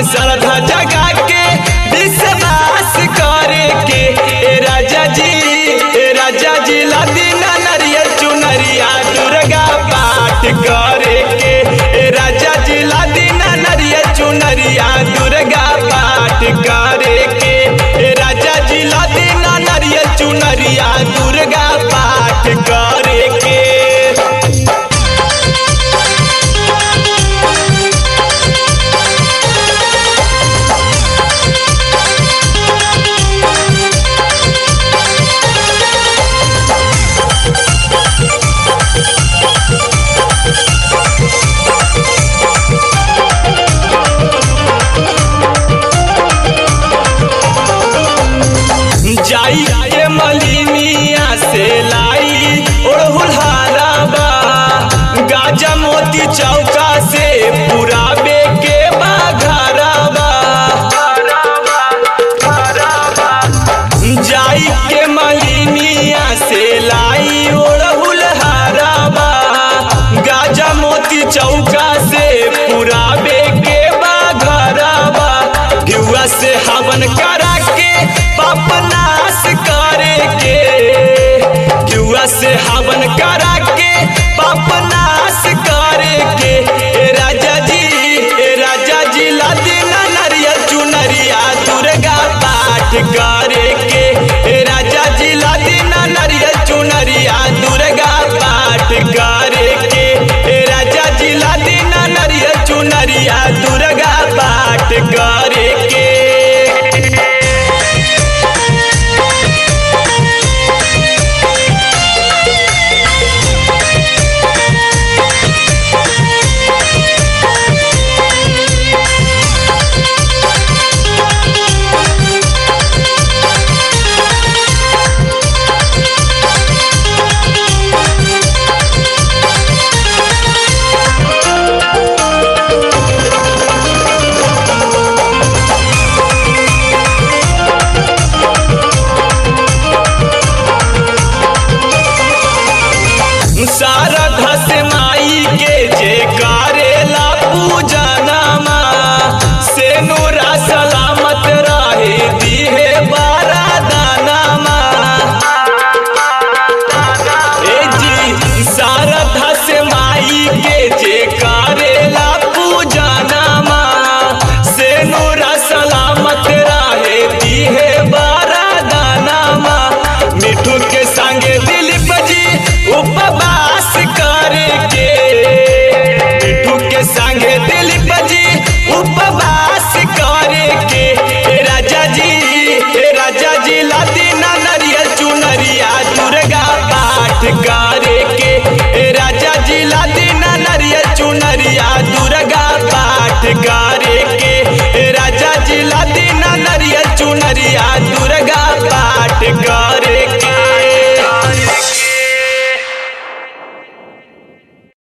श्रद्धा जगा के विश्वास करे के ए राजा जी ए राजा जी लादीना नरियल चुनरिया दुर्गा पाठ करे के ए राजा जी लादीना नरियल चुनरिया दुर्गा पाठ करे के ए राजा जी लादीना नरियल चुनरिया दुर्गा पाठ करे के जाई के मलिनिया से लाई ओढ़ुल हाराबा गाजा मोती चौका से पुराबे के बाघराबा जाई के मलिनिया से लाई ओढ़ुल हाराबा गाजा मोती चौका से पुराबे के बाघराबा घिउआ से हवन करा के पाप नाश करे के जुआ से हवन करा के पाप नाश करे के ए राजा जी ए राजा जी लादीना नरियल चुनरिया दुर्गा पाठ करे के ए राजा जी लादीना नरियल चुनरिया दुर्गा पाठ करे के ए राजा जी लादीना नरियल चुनरिया दुर्गा पाठ करे के शारदा से माई के जे करेला पूजा नामा से नूरा सलामत रहे दिहे बारा दानामा ए जी शारदा से माई के जे करेला पूजा नामा से नूरा सलामत रहे दिहे बारा दानामा मिठू के संगे दिलीप जी उपवास करे के मिठू के संगे दिलीप जी उपवास करे के ए राजा जी ए राजा जी लादीना नरियल चुनरिया दुर्गा पाठ करे के ए राजा जी लादीना नरियल चुनरिया दुर्गा पाठ करे